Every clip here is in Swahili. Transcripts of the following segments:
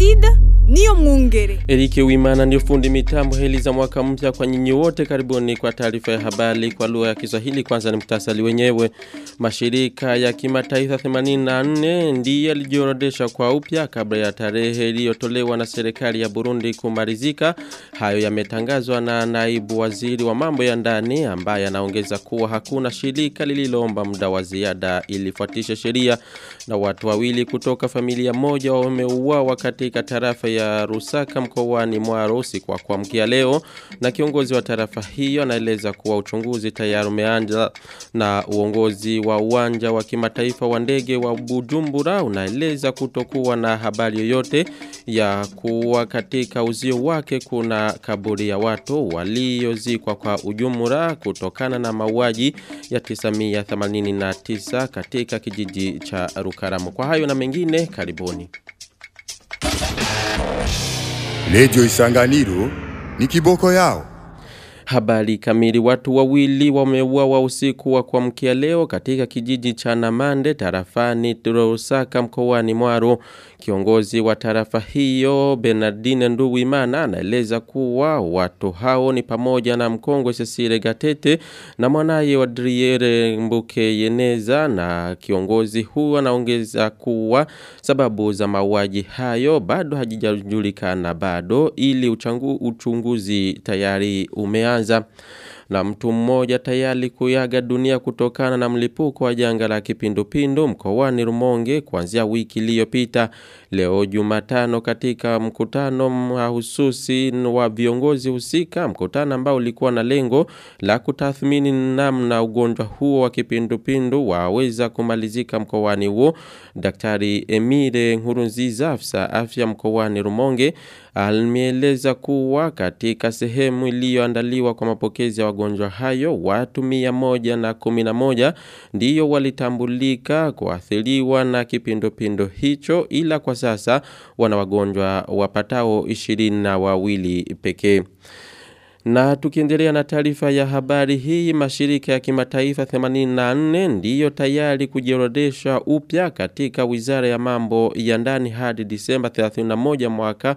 Placide niyo mwungere. Erike Wimana ndio fundi mitambo heli za mwaka mpya kwa nyinyi wote karibuni kwa taarifa ya habari kwa lugha ya Kiswahili kwanza ni mtasali wenyewe mashirika ya kimataifa 84 ndiye yalijiorodesha kwa upya kabla ya tarehe iliyotolewa na serikali ya Burundi kumalizika hayo yametangazwa na naibu waziri wa mambo ya ndani ambaye anaongeza kuwa hakuna shirika lililoomba muda wa ziada ilifuatisha sheria na watu wawili kutoka familia moja wameuawa katika tarafa ya Rusaka mkoani Mwaro usiku wa kuamkia leo na kiongozi wa tarafa hiyo anaeleza kuwa uchunguzi tayari umeanza na uongozi wa uwanja wa kimataifa wa ndege wa Bujumbura unaeleza kutokuwa na habari yoyote ya kuwa katika uzio wake kuna kaburi ya watu waliozikwa kwa ujumura kutokana na mauaji ya 1989 katika kijiji cha Rukaramu. Kwa hayo na mengine karibuni. Lejo Isanganiro ni kiboko yao. Habari kamili watu wawili wameuawa usiku wa kuamkia leo katika kijiji cha Namande tarafani Turosaka mkoani Mwaro. Kiongozi wa tarafa hiyo Bernardine Nduwimana anaeleza kuwa watu hao ni pamoja na mkongwe Cecile Gatete na mwanaye wa Driere Mbuke Yeneza na kiongozi huu anaongeza kuwa sababu za mauaji hayo bado hajijajulikana bado ili uchangu, uchunguzi tayari umeanza kwanza na mtu mmoja tayari kuyaga dunia kutokana na mlipuko wa janga la kipindupindu mkoani Rumonge kuanzia wiki iliyopita leo Jumatano katika mkutano mahususi wa viongozi husika mkutano ambao ulikuwa na lengo la kutathmini namna ugonjwa huo wa kipindupindu waweza kumalizika mkoani huo Daktari Emile Nkurunziza afisa afya mkoani Rumonge alieleza kuwa katika sehemu iliyoandaliwa kwa mapokezi ya wagonjwa hayo watu mia moja na kumi na moja ndiyo walitambulika kuathiriwa na kipindupindu hicho ila kwa sasa wana wagonjwa wapatao ishirini na wawili pekee. Na tukiendelea na taarifa ya habari hii mashirika ya kimataifa 84 ndiyo tayari kujiorodesha upya katika Wizara ya Mambo ya Ndani hadi Disemba 31 mwaka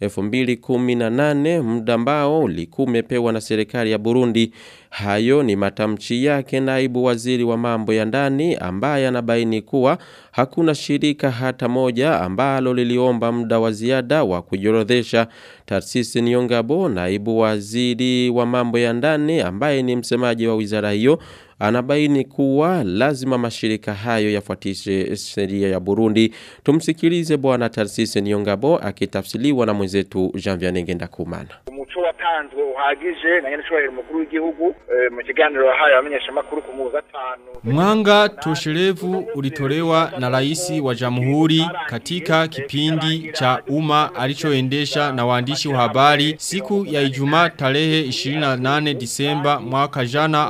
2018 muda ambao ulikuwa umepewa na serikali ya Burundi. Hayo ni matamshi yake naibu waziri wa mambo ya ndani ambaye anabaini kuwa hakuna shirika hata moja ambalo liliomba muda wa ziada wa kujiorodhesha. Tarsisi Niongabo naibu waziri wa mambo ya ndani ambaye ni msemaji wa wizara hiyo anabaini kuwa lazima mashirika hayo yafuatishe sheria ya Burundi. Tumsikilize bwana Tarsisi Niongabo akitafsiriwa na mwenzetu Jean Vianney Ngendakumana. umuco watanzwe uhagije na nyene cyubahiro mukuru w'igihugu mu kiganiro yahaye abamenyesha makuru ku muza tano Mwanga tosherevu ulitolewa na rais wa jamhuri katika kipindi cha umma alichoendesha na waandishi wa habari siku ya Ijumaa tarehe 28 Disemba mwaka jana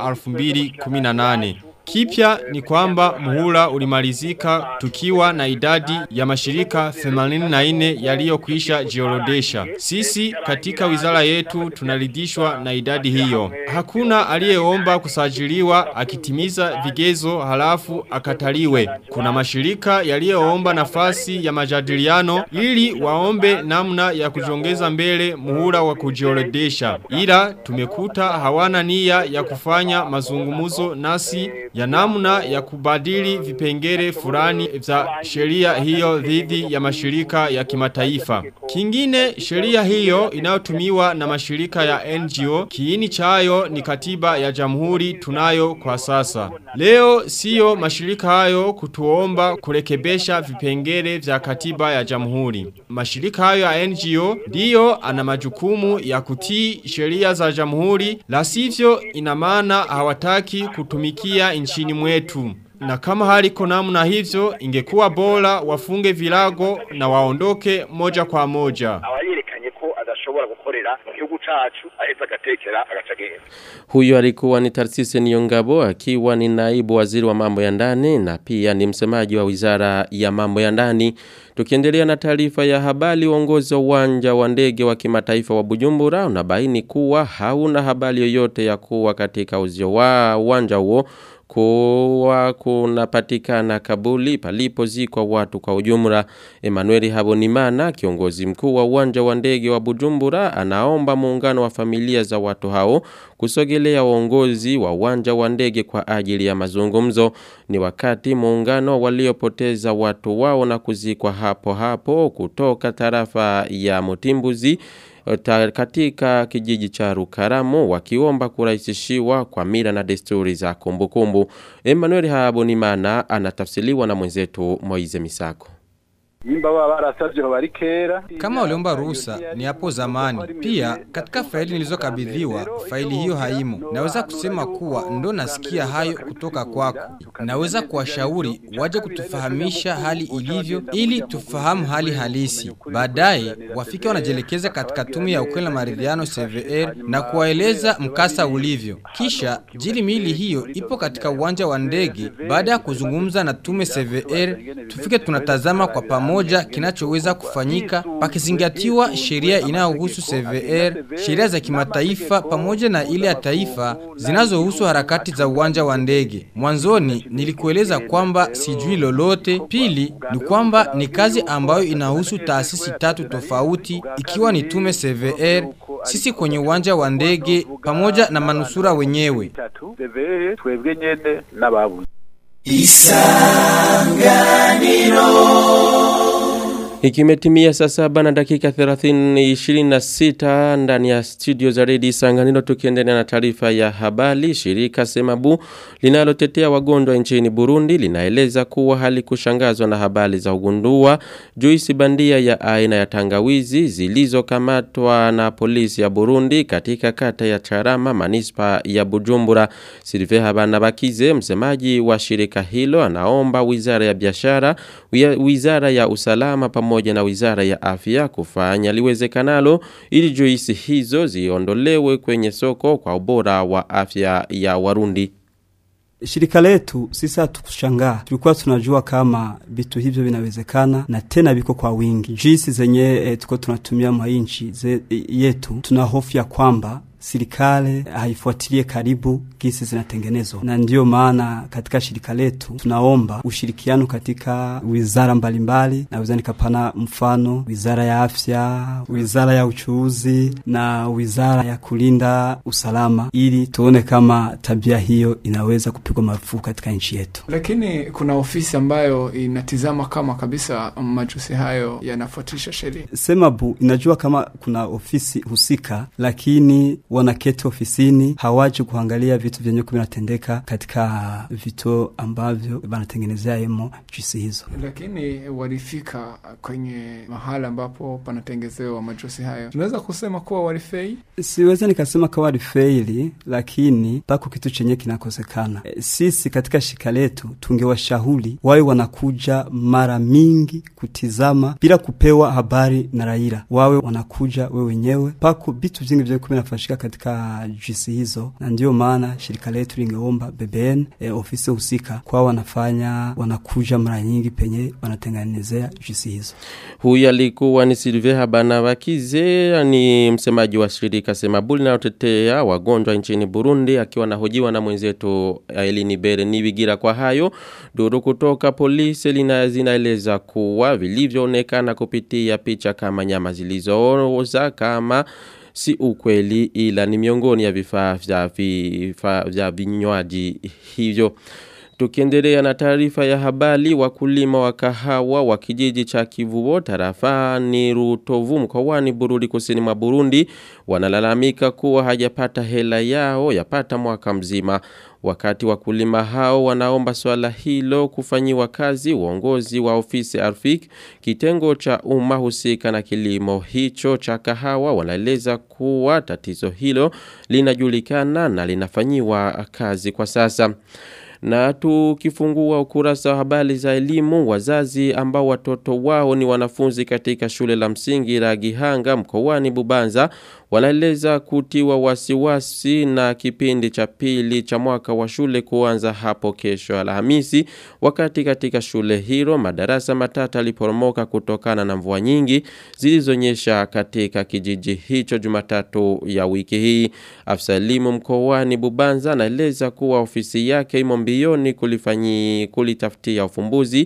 2018. Kipya ni kwamba muhula ulimalizika tukiwa na idadi ya mashirika 84 yaliyokwisha jiorodesha. Sisi katika wizara yetu tunaridhishwa na idadi hiyo. Hakuna aliyeomba kusajiliwa akitimiza vigezo halafu akataliwe. Kuna mashirika yaliyoomba nafasi ya majadiliano ili waombe namna ya kujongeza mbele muhula wa kujiorodesha. Ila tumekuta hawana nia ya kufanya mazungumuzo nasi ya namna ya kubadili vipengere fulani vya sheria hiyo dhidi ya mashirika ya kimataifa. Kingine sheria hiyo inayotumiwa na mashirika ya NGO kiini chayo ni katiba ya jamhuri tunayo kwa sasa. Leo siyo mashirika hayo kutuomba kurekebesha vipengere vya katiba ya jamhuri. Mashirika hayo ya NGO ndiyo ana majukumu ya kutii sheria za jamhuri, la sivyo ina maana hawataki kutumikia nchini mwetu. Na kama haliko namna hivyo ingekuwa bora wafunge vilago na waondoke moja kwa moja. abayerekanye ko adashobora gukorera mu gihugu cacu aheza agatekera agacagenda Huyo alikuwa ni Tarsise Niongabo akiwa ni naibu waziri wa mambo ya ndani na pia ni msemaji wa wizara ya mambo ya ndani. Tukiendelea na taarifa ya habari uongozi wa uwanja wa ndege wa kimataifa wa Bujumbura unabaini kuwa hauna habari yoyote ya kuwa katika uzio wa uwanja huo kuwa kunapatikana kabuli palipozikwa watu kwa ujumla. Emmanuel Habonimana, kiongozi mkuu wa uwanja wa ndege wa Bujumbura, anaomba muungano wa familia za watu hao kusogelea uongozi wa uwanja wa ndege kwa ajili ya mazungumzo. Ni wakati muungano waliopoteza watu wao na kuzikwa hapo hapo kutoka tarafa ya Mutimbuzi ta, katika kijiji cha Rukaramu wakiomba kurahisishiwa kwa mila na desturi za kumbukumbu. Emmanuel Habonimana anatafsiriwa na mwenzetu Moize Misako. Nimba baba barasavye bari kera Kama waliomba ruhusa ni hapo zamani. Pia katika faili nilizokabidhiwa, faili hiyo haimo. Naweza kusema kuwa ndo nasikia hayo kutoka kwako. Naweza kuwashauri waje kutufahamisha hali ilivyo ili tufahamu hali halisi. Baadaye wafike wanajielekeza katika tume ya ukweli na maridhiano CVR na kuwaeleza mkasa ulivyo. Kisha jili mili hiyo ipo katika uwanja wa ndege. Baada ya kuzungumza na tume CVR, tufike tunatazama kwa pamoja kinachoweza kufanyika pakizingatiwa sheria inayohusu CVR, sheria za kimataifa pamoja na ile ya taifa zinazohusu harakati za uwanja wa ndege. Mwanzoni nilikueleza kwamba sijui lolote. Pili ni kwamba ni kazi ambayo inahusu taasisi tatu tofauti ikiwa ni tume CVR, sisi kwenye uwanja wa ndege pamoja na manusura wenyewe. tatu CVR twebwe nyene n'ababuze Ikimetimia saa saba na dakika 30 26 ndani ya studio za redio Sanganiro tukiendelea na taarifa ya habari shirika Semabu linalotetea wagonjwa nchini Burundi linaeleza kuwa halikushangazwa na habari za ugundua juisi bandia ya aina ya tangawizi zilizokamatwa na polisi ya Burundi katika kata ya Charama manispa ya Bujumbura Silve Habanabakize msemaji wa shirika hilo anaomba wizara ya biashara wizara ya usalama pamoja na wizara ya afya kufanya liwezekanalo ili juisi hizo ziondolewe kwenye soko kwa ubora wa afya ya Warundi. Shirika letu sisi hatukushangaa, tulikuwa tunajua kama vitu hivyo vinawezekana na tena viko kwa wingi. Juisi zenye e, tuko tunatumia mwa nchi yetu, tuna hofu ya kwamba serikali haifuatilie karibu gisi zinatengenezwa, na ndiyo maana katika shirika letu tunaomba ushirikiano katika wizara mbalimbali, na wizara nikapana mfano wizara ya afya, wizara ya uchuuzi na wizara ya kulinda usalama, ili tuone kama tabia hiyo inaweza kupigwa marufuku katika nchi yetu. Lakini kuna ofisi ambayo inatizama kama kabisa majusi hayo yanafuatisha sheria. Semabu inajua kama kuna ofisi husika, lakini wanaketi ofisini hawaji kuangalia vitu vyenye vinatendeka katika vituo ambavyo wanatengenezea emo juisi hizo. Lakini walifika kwenye mahala ambapo panatengezewa majusi hayo, tunaweza kusema kuwa walifei. Siwezi nikasema kama walifeili, lakini pako kitu chenye kinakosekana. E, sisi katika shirika letu tungewashauri wawe wanakuja mara mingi kutizama bila kupewa habari na raia, wawe wanakuja we wenyewe. Pako vitu vingi vya vinafanyika katika juisi hizo, na ndiyo maana shirika letu lingeomba BBN e, ofisi husika kwa wanafanya wanakuja mara nyingi penye wanatengenezea juisi hizo. Huyu alikuwa ni Silve Habanabakize, ni msemaji wa shirika Semabuli linalotetea wagonjwa nchini Burundi, akiwa nahojiwa na mwenzetu Elini Bere Nibigira. Kwa hayo duru kutoka polisi lina zinaeleza kuwa vilivyoonekana kupitia picha kama nyama zilizooza kama si ukweli ila ni miongoni ya vifaa vya vifaa vya vinywaji hivyo. Tukiendelea na taarifa ya habari wakulima wa kahawa wa kijiji cha Kivubo tarafani Rutovu mkoani Bururi kusini mwa Burundi wanalalamika kuwa hajapata hela yao yapata mwaka mzima. Wakati wakulima hao wanaomba swala hilo kufanyiwa kazi uongozi wa ofisi Arfik kitengo cha umma husika na kilimo hicho cha kahawa wanaeleza kuwa tatizo hilo linajulikana na linafanyiwa kazi kwa sasa. Na tukifungua ukurasa wa habari za elimu, wazazi ambao watoto wao ni wanafunzi katika shule la msingi la Gihanga mkoani Bubanza wanaeleza kutiwa wasiwasi na kipindi cha pili cha mwaka wa shule kuanza hapo kesho Alhamisi, wakati katika shule hilo madarasa matatu yaliporomoka kutokana na mvua nyingi zilizonyesha katika kijiji hicho Jumatatu ya wiki hii. Afisa elimu mkoani Bubanza anaeleza kuwa ofisi yake imo mbioni kulifanyi kulitafutia ufumbuzi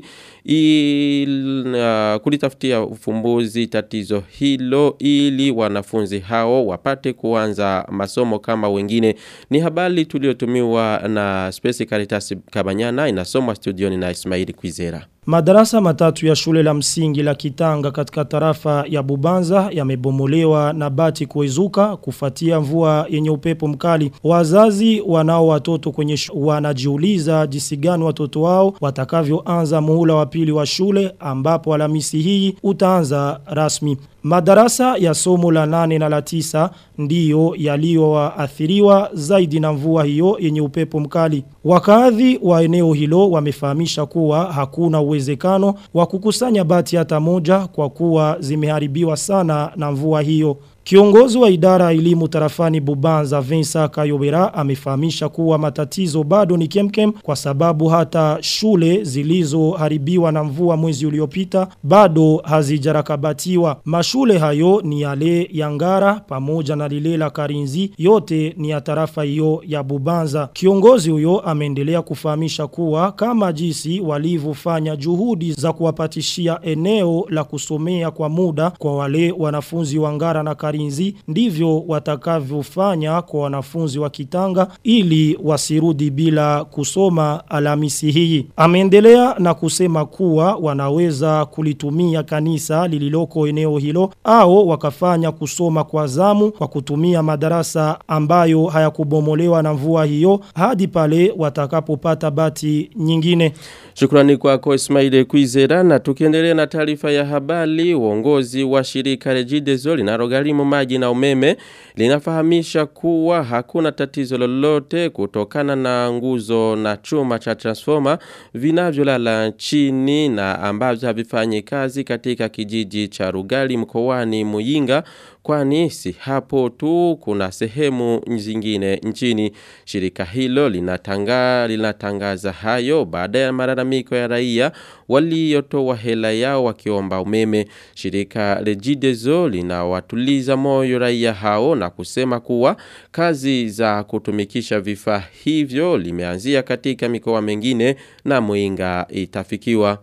il, uh, kulitafutia ufumbuzi tatizo hilo ili wanafunzi hao wapate kuanza masomo kama wengine ni habari tuliotumiwa na Space Caritas Kabanyana inasomwa studioni na Ismaili Kwizera Madarasa matatu ya shule la msingi la Kitanga katika tarafa ya Bubanza yamebomolewa na bati kuezuka kufuatia mvua yenye upepo mkali. Wazazi wanao watoto kwenye wanajiuliza jinsi gani watoto wao watakavyoanza muhula wa pili wa shule ambapo Alhamisi hii utaanza rasmi. Madarasa ya somo la nane na la tisa ndiyo yaliyoathiriwa zaidi na mvua hiyo yenye upepo mkali. Wakaadhi wa eneo hilo wamefahamisha kuwa hakuna uwezekano wa kukusanya bati hata moja kwa kuwa zimeharibiwa sana na mvua hiyo. Kiongozi wa idara elimu tarafani Bubanza Vincent Kayobera amefahamisha kuwa matatizo bado ni kemkem kwa sababu hata shule zilizoharibiwa na mvua mwezi uliopita bado hazijarakabatiwa. Mashule hayo ni yale ya Ngara pamoja na lile la Karinzi yote ni ya tarafa hiyo ya Bubanza. Kiongozi huyo ameendelea kufahamisha kuwa kama jinsi walivyofanya juhudi za kuwapatishia eneo la kusomea kwa muda kwa wale wanafunzi wa Ngara na Karinzi Karinzi ndivyo watakavyofanya kwa wanafunzi wa Kitanga ili wasirudi bila kusoma Alhamisi hii. Ameendelea na kusema kuwa wanaweza kulitumia kanisa lililoko eneo hilo au wakafanya kusoma kwa zamu kwa kutumia madarasa ambayo hayakubomolewa na mvua hiyo hadi pale watakapopata bati nyingine. Shukrani kwako Ismail Kwizera na tukiendelea na taarifa ya habari uongozi wa shirika Regideso linalogharimu maji na umeme linafahamisha kuwa hakuna tatizo lolote kutokana na nguzo na chuma cha transformer vinavyolala chini na ambavyo havifanyi kazi katika kijiji cha Rugali mkoani Muyinga kwani si hapo tu kuna sehemu zingine nchini shirika hilo linatanga linatangaza hayo baada ya malalamiko ya raia waliotoa hela yao wakiomba umeme shirika Regideso linawatuliza moyo raia hao na kusema kuwa kazi za kutumikisha vifaa hivyo limeanzia katika mikoa mengine na Muinga itafikiwa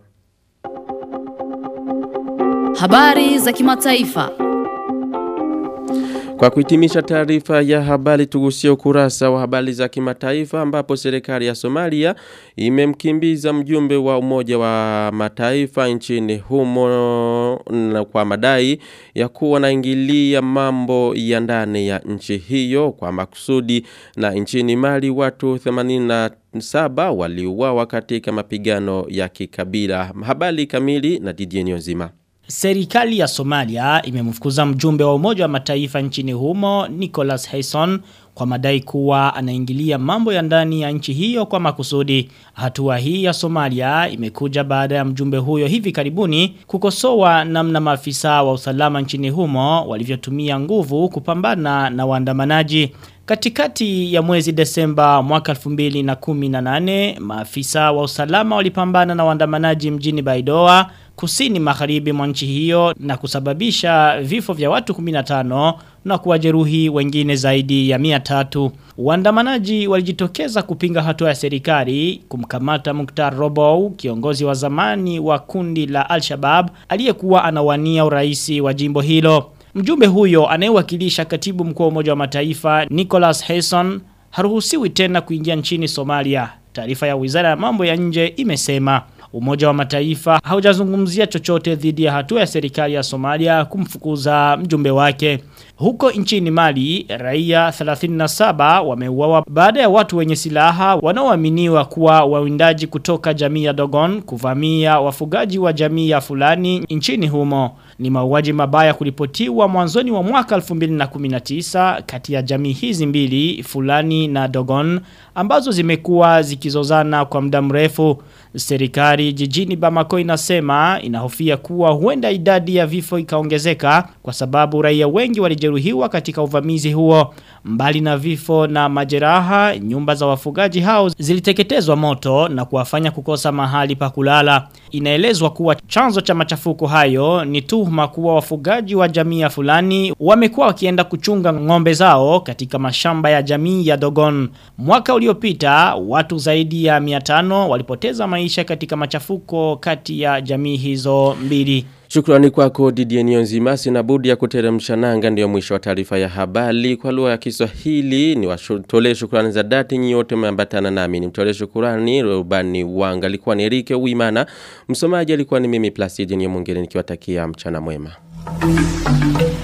Habari za kimataifa. Kwa kuhitimisha taarifa ya habari tugusie ukurasa wa habari za kimataifa ambapo serikali ya Somalia imemkimbiza mjumbe wa umoja wa mataifa nchini humo na kwa madai ya kuwa naingilia mambo ya ndani ya nchi hiyo kwa makusudi na nchini Mali watu 87 waliuawa katika mapigano ya kikabila. Habari kamili na Didier Nyozima. Serikali ya Somalia imemfukuza mjumbe wa umoja wa mataifa nchini humo Nicholas Hayson kwa madai kuwa anaingilia mambo ya ndani ya nchi hiyo kwa makusudi. Hatua hii ya Somalia imekuja baada ya mjumbe huyo hivi karibuni kukosoa namna maafisa wa usalama nchini humo walivyotumia nguvu kupambana na waandamanaji. Katikati ya mwezi Desemba mwaka 2018 maafisa wa usalama walipambana na waandamanaji mjini Baidoa kusini magharibi mwa nchi hiyo na kusababisha vifo vya watu 15 na kuwajeruhi wengine zaidi ya 300. Waandamanaji walijitokeza kupinga hatua ya serikali kumkamata Mukhtar Robow, kiongozi wa zamani wa kundi la Al-Shabaab aliyekuwa anawania uraisi wa jimbo hilo. Mjumbe huyo anayewakilisha katibu mkuu wa Umoja wa Mataifa Nicholas Hayson haruhusiwi tena kuingia nchini Somalia. Taarifa ya Wizara ya Mambo ya Nje imesema Umoja wa Mataifa haujazungumzia chochote dhidi ya hatua ya serikali ya Somalia kumfukuza mjumbe wake. Huko nchini Mali, raia 37 wameuawa baada ya watu wenye silaha wanaoaminiwa kuwa wawindaji kutoka jamii ya Dogon kuvamia wafugaji wa jamii ya fulani nchini humo. Ni mauaji mabaya kuripotiwa mwanzoni wa mwaka 2019 kati ya jamii hizi mbili, fulani na Dogon, ambazo zimekuwa zikizozana kwa muda mrefu. Serikali jijini Bamako inasema inahofia kuwa huenda idadi ya vifo ikaongezeka kwa sababu raia wengi wali walijeruhiwa katika uvamizi huo. Mbali na vifo na majeraha, nyumba za wafugaji hao ziliteketezwa moto na kuwafanya kukosa mahali pa kulala. Inaelezwa kuwa chanzo cha machafuko hayo ni tuhuma kuwa wafugaji wa jamii ya fulani wamekuwa wakienda kuchunga ng'ombe zao katika mashamba ya jamii ya Dogon. Mwaka uliopita watu zaidi ya 500 walipoteza maisha katika machafuko kati ya jamii hizo mbili. Shukrani kwako Didier Nionzima sina budi ya kuteremsha nanga ndio mwisho wa taarifa ya habari kwa lugha ya Kiswahili ni watolee shukrani za dhati nyote mmeambatana nami nimtolee shukrani rubani wanga alikuwa ni Erike Uimana msomaji alikuwa ni mimi Placid Nyomongere nikiwatakia mchana mwema